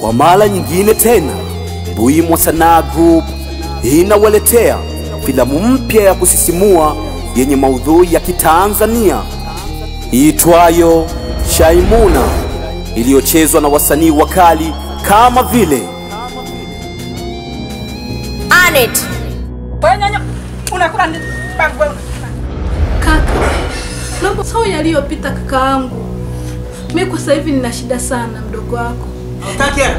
Kwa mara nyingine tena, Buimwa Sanaa Group inawaletea filamu mpya ya kusisimua yenye maudhui ya Kitanzania iitwayo Shaimuna iliyochezwa na wasanii wakali kama vile Anet. Wewe nyanya unakula ndi bangu wewe. Kaka, naomba sawa yaliyopita kaka yangu. Mimi kwa sasa hivi nina shida sana mdogo wako. Hutaki hela?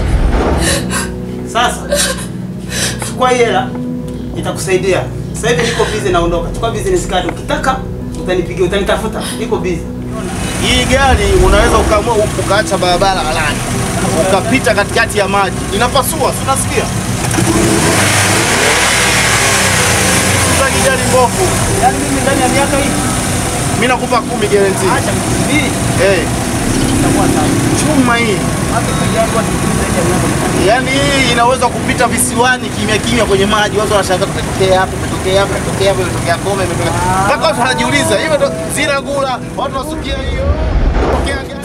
Sasa chukua hii hela itakusaidia. Sasa hivi niko busy naondoka. Chukua business card ukitaka utanipigia utanitafuta. Niko busy. Hii gari unaweza ukaamua ukaacha barabara halali ukapita katikati ya maji, inapasua, si unasikia? Sasa gari mbovu, Yaani mimi ndani ya miaka hii mimi nakupa kumi guarantee. acha mbili Eh, itakuwa sawa. chuma hii, Hata kwa yangu watu zaidi ya miaka mitano. yaani hii inaweza kupita visiwani kimya kimya kwenye maji, watu wanashangaa kumetokea hapa, kumetokea hapa, kumetokea hapa, kumetokea Goma, imetokea mpaka watu wanajiuliza hivyo ndo zile gula, watu wasukia hiyo tokea gari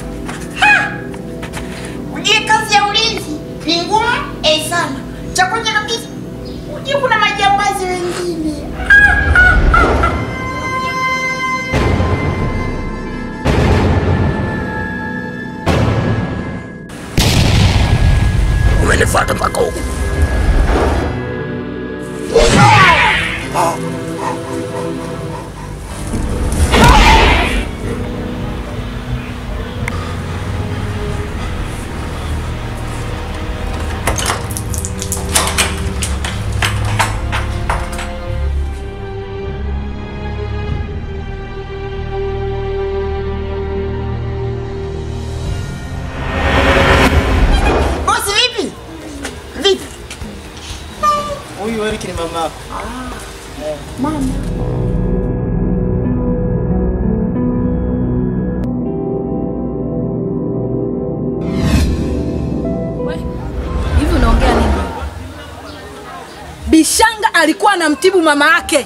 Ujue kazi ya ulinzi ni ngumu eh sana. Cha kwanza kabisa, ujue kuna majambazi wengine. umenifuata mpaka huku. Bosi vipi? Vipi? Huyu Eric ni mama yako. We, Hivi unaongea nini? Bishanga alikuwa anamtibu mama yake.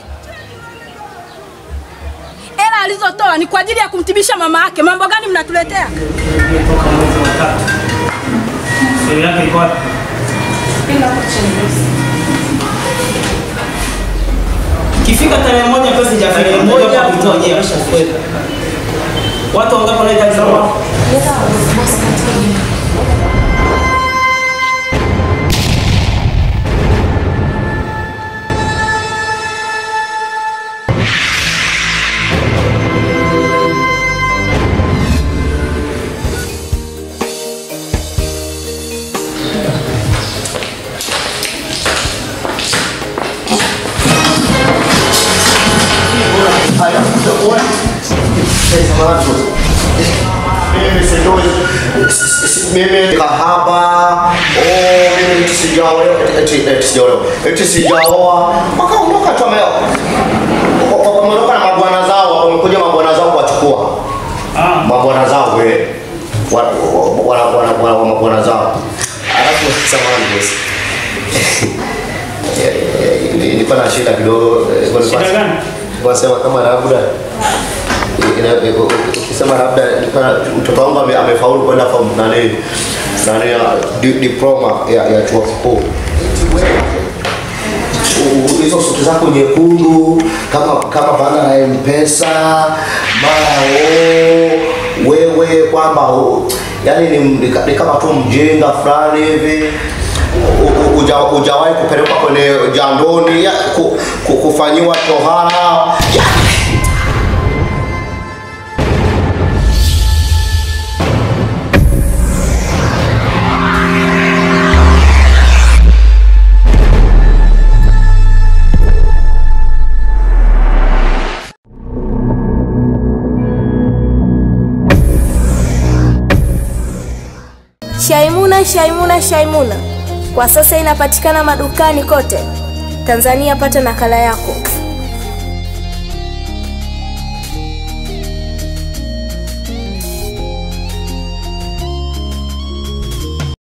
Hela alizotoa ni kwa ajili ya kumtibisha mama yake. Mambo gani mnatuletea? Toka mwezi wa tatu. Sio yake iko wapi? Kifika tarehe moja pesa sijafika moja kuitoa je ameshafika. Watu wangapi wanahitaji sawa? mimi kahaba oh, mimi eti sijaolewa eti eti sijaolewa eti sijaoa mpaka ondoka tu ameo wameondoka na mabwana zao wamekuja mabwana zao kuwachukua Ah, mabwana zao we wana wana wana wana mabwana zao alafu samahani bosi Eh, eh, nilikuwa na shida kidogo eh, kwa Shida gani? Wanasema kama labda ina- eh, ukisema labda nilikuwa- mtoto wangu ame- amefaulu kwenda form nani nani ya di- diploma ya, ya chuo kikuu U- u- hizo suti zako nyekundu kama kama bana la mpesa mara o wewe kwamba u- yani ni, ni, ka- ni kama tu mjinga fulani hivi U- u- uja- hujawahi kupelekwa kwenye jandoni ya, ku, ku, kufanyiwa tohara ya, Shaimuna, Shaimuna, Shaimuna kwa sasa inapatikana madukani kote Tanzania. Pata nakala yako.